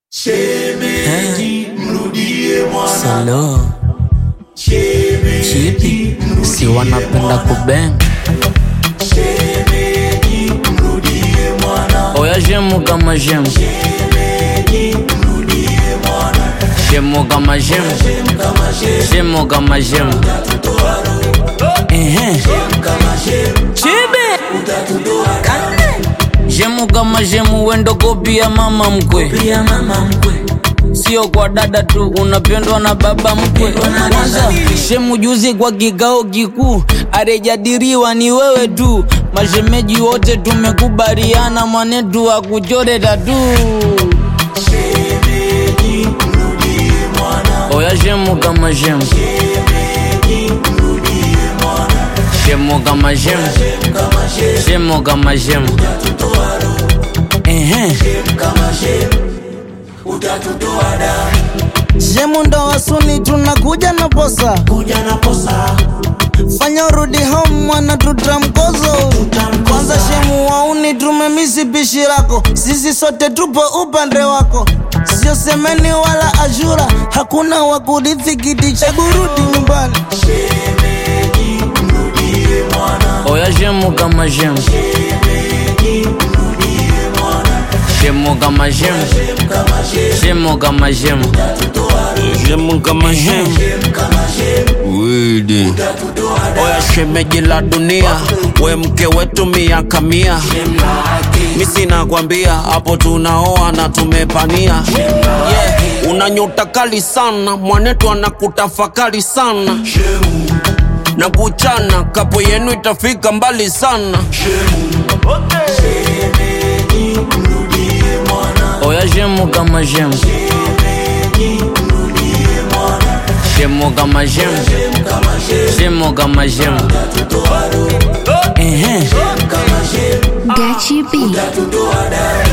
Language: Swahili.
Shemeji, mrudie mwana. Salo Shemeji, chipi si wanapenda kubeng shemeji, mrudie mwana. oya shemu kama shemu Shemeji, mrudie mwana. shemu kama shemu Kama shemu, shemu kama shemu utatutoa roho. Ehe. Kama shemu, chibi utatutoa shemu kama shemu wendo kopia mama mkwe pia mama mkwe. sio kwa dada tu unapendwa na baba mkwe kwanza shemu juzi kwa kikao kikuu arejadiriwa ni wewe tu mashemeji wote tumekubaliana mwanetu akuchore tatu Shemeji, mrudie mwana. oya shemu kama shemu Shemeji, mrudie mwana. shemu kama shemu Kama shemu, shemu kama shemu utatutoa roho. Ehe. Kama shemu, utatutoa damu. Shemu ndo wasuni tunakuja na posa, Kuja na posa, fanya urudi home mwana, tutamkozo kwanza. Shemu wauni tumemisi pishi lako, sisi sote tupo upande wako, sio semeni wala ashura, hakuna wa kurithi kiti cha burudi nyumbani. shemeji, mrudie mwana. oya shemu kama shemu Shemeji, mrudie mwana. shemu kama shemu Kama shemu, shemu kama shemu utatutoa roho. shemu kama shemu Kama shemu, widi utatutoa damu. oya shemeji la dunia we mke wetu miaka mia mi sina kwambia hapo tunaoa na tumepania yeah. una nyota kali sana mwanetu anakutafakari sana Shemu, na kuchana kapo yenu itafika mbali sana shemeji, mrudie mwana. oya shemu kama shemu Shemeji, mrudie mwana. shemu kama shemu Kama shemu, shemu kama shemu utatutoa roho. Ehe. Kama shemu, Gachi B. utatutoa damu.